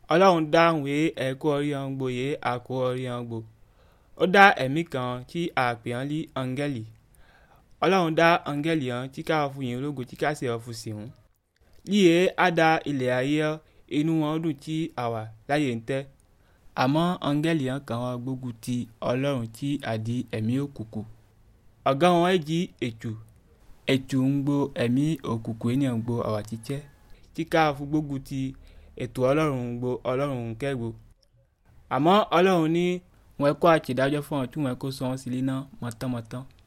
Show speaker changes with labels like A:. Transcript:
A: ọlọ́run dá ìwé ẹ̀kọ́ orí hàn gbò yé àkó orí hàn gbò ó dá ẹ̀mí kan tí a pè hàn lí áńgẹ́lì ọlọ́run dá áńgẹ́lì hàn tí ká fún yìí ológo tí ká sì ọ̀fun sí hùn líye á da ilẹ̀ ayé inú wọn dùn tí àwà láyé ń tẹ́ àmọ́ áńgẹ́lì hàn kàn wọ́n gbógun ti ọlọ́run tí àdí ẹ̀mí òkùnkùn ọ̀gá wọn ẹ̀ jí ètù ètù ń gbo ẹ̀mí òkùnkùn ènìyàn gbo àwà títẹ́ tí ká fún gbógun ti ètò ọlọ́run gbo ọlọ́run kẹ́gbo àmọ́ ọlọ́run ní wọn kọ́ àtìdájọ́ fún ọ tí wọn kó sọ wọn sílé náà mọ̀tánmọ̀tán